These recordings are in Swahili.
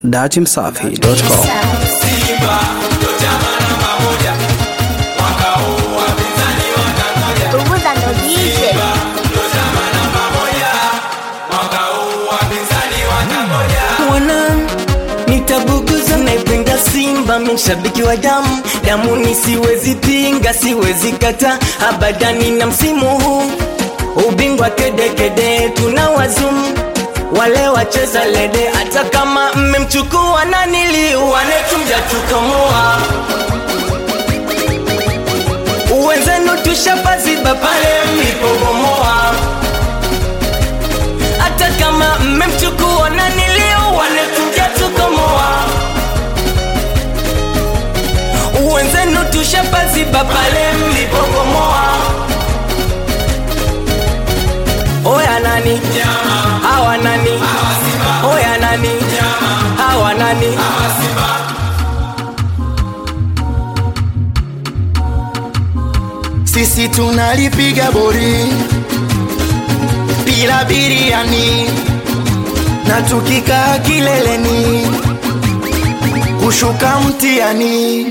datimsafi.com. Punguza ndo DJ. Mwana nitabuguza, naipenda Simba, mshabiki wa damu damu, ni siwezi pinga, siwezi kata abadani, na msimu huu ubingwa kedekede, tuna wazumu wale wacheza lede, hata kama mmemchukua na niliuane, tumja tukamoa uwenzenu, tushapaziba pale mlipobomoa hata kama mmemchukua na niliuane, tumja tukamoa uwenzenu, tushapaziba pale mlipobomoa. Oya nani hawa nani oya nani hawa nani sisi tunalipiga bori bila biriani na tukikaa kileleni kushuka mtiani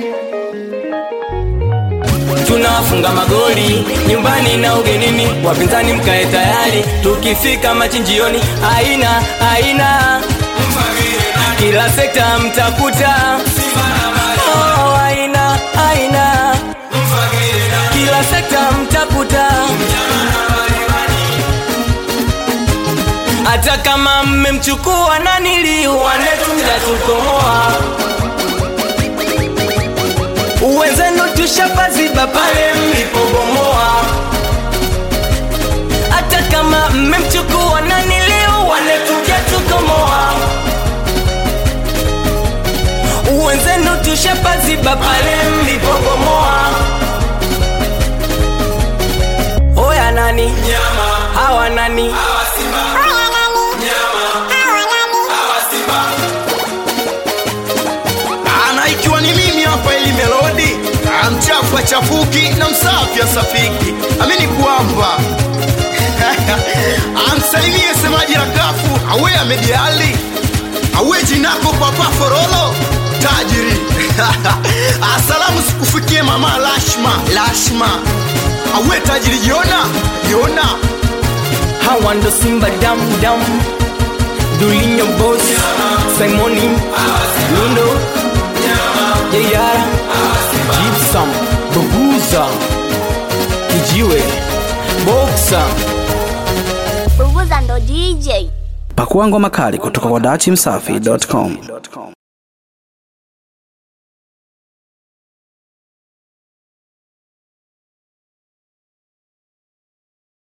tunafunga magoli nyumbani na ugenini, wapinzani mkae tayari, tukifika machinjioni, aina aina kila sekta mtakuta oh, aina aina kila sekta mtakuta hata kama mmemchukua na niliuane, tumjatukomoa uwenzenu tushapaziba pale mlipobomoa, hata kama mmemchukua na niliuane, tujatukomoa uwenzenu tushapaziba pale mlipobomoa. Oya nani hawa nani ana ikiwa ni mimi hapa ili melodi Ah, mchafu achafuki na msafi asafiki amini kwamba amsalimie semaji rakafu awe amediali awe jinako papa forolo tajiri asalamu sikufikie mama lashma lashma awe tajiri jona jona hawa ndo Simba dam dam Dulinho boss Simoni Lundo Yeyara Gypsum Bubuza Kijiwe Boxer Punguza ndo DJ. Pakua ngoma kali kutoka kwa datimsafi.com.